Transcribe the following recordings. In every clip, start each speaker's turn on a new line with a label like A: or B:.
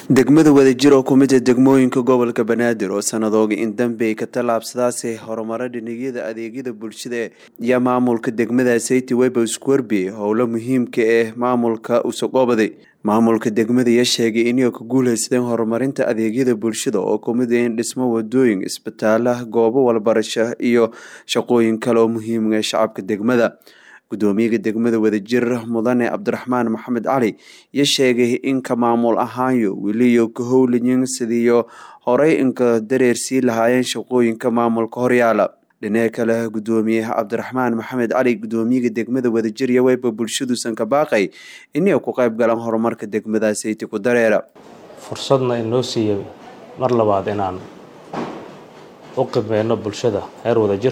A: degmada wadajir oo ku mid a degmooyinka gobolka banaadir oo sanadooga in dambe ka tallaabsadaase horumaro dhinagyada adeegyada bulshada iyo maamulka degmada sayti webo squerby howlo muhiimka ee maamulka usaqoobade maamulka degmada ayaa sheegay inay ku guuleysadeen horumarinta adeegyada bulshada oo kumid in dhismo wadooyin isbitaala goobo walbarasho iyo shaqooyin kale oo muhiimga shacabka degmada gudoomiyaha degmada wadajir mudane cabdiraxmaan maxamed cali iyo sheegay in ka maamul ahaanyo weliyo ka howlayin sidiiyo horey inka dareersii lahaayeen shaqooyinka maamulka horyaala dhinaca kale gudoomiyaha cabdiraxmaan maxamed cali gudoomiyaha degmada wadajir iyo weyba bulshaduusan ka baaqay inay ku qayb galaan horumarka degmada sayti ku dareera
B: fursadna inoo siiyey mar labaad inaan u qimeyno bulshada reer wadajir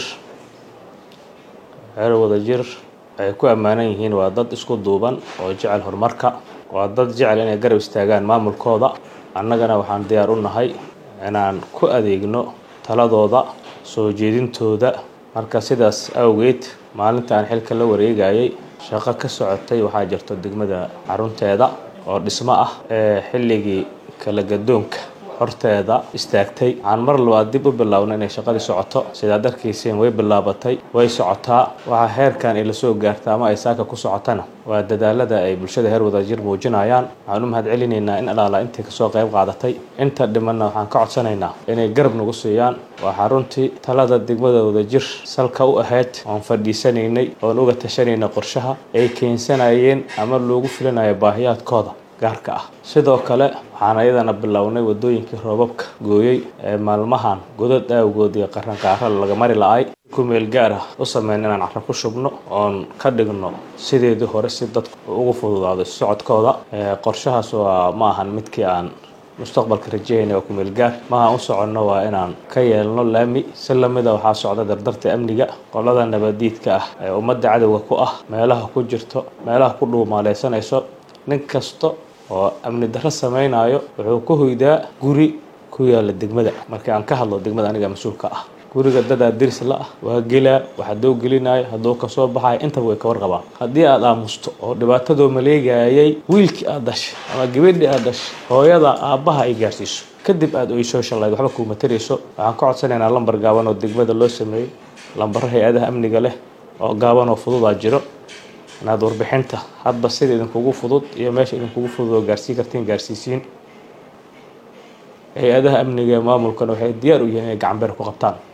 B: reer wadajir ay ku ammaanan yihiin waa dad isku duuban oo jecel horumarka waa dad jecel inay garab istaagaan maamulkooda annagana waxaan diyaar u nahay inaan ku adeegno taladooda soo jeedintooda marka sidaas awgeed maalinta aan xilka la wareegayay shaqo ka socotay waxaa jirto degmada xarunteeda oo dhismo ah ee xilligii kala gadoonka horteeda istaagtay waxaan mar labaad dib u bilownay inay shaqadii socoto sidaad arkayseen way bilaabatay way socotaa waxaa heerkan ay lasoo gaarta ama ay saaka ku socotana waa dadaalada ay bulshada heer wadajir muujinayaan waxaan u mahad celinaynaa in alaala intii kasoo qayb qaadatay inta dhimanna waxaan ka codsanaynaa inay garab nagu siiyaan waa xaruntii talada degmada wadajir salka u ahayd oon fadhiisanaynay oon uga tashanayna qorshaha ay keensanayeen ama loogu filinayo baahiyaadkooda gaarka ah sidoo kale waxaan ayadana bilownay wadooyinkii roobabka gooyey ee maalmahan godad aawgood iyo qaranqaaro laga mari la-ay ku meel gaar ah u sameyn inaan carro ku shubno oon ka dhigno sideedii hore si dadku ugu fududaado socodkooda qorshahaas waa ma ahan midkii aan mustaqbalka rajahayna waa ku meel gaar maha u soconno waa inaan ka yeelno laami si lamida waxaa socda dardarta amniga qolada nabadiidka ah ee ummadda cadowga ku ah meelaha ku jirto meelaha ku dhuumaaleysanayso nin kasta oo amni darro samaynayo wuxuu ka hoydaa guri ku yaala degmada markii aan ka hadlo degmada aniga mas-uulka ah guriga dadaa diris la ah waa gelaa waxa doo gelinayo hadduu kasoo baxayo intaba way ka warqabaan haddii aad aamusto oo dhibaatadoo maleegayay wiilkii aad dhashay ama gabadhii aad dhashay hooyada aabbaha ay gaarsiiso kadib aad oysoo shallayd waxba kuuma tarayso waxaan ka codsanaynaa lambar gaaban oo degmada loo sameeyey lambaro hay-adaha amniga leh oo gaaban oo fududaa jiro inaad warbixinta hadba sida idinkugu fudud iyo meesha idinkugu fudud oo gaarsiin kartiin gaarsiisiin hay-adaha amniga ee maamulkana waxay diyaar u yihiin inay gacanbeer ku qabtaan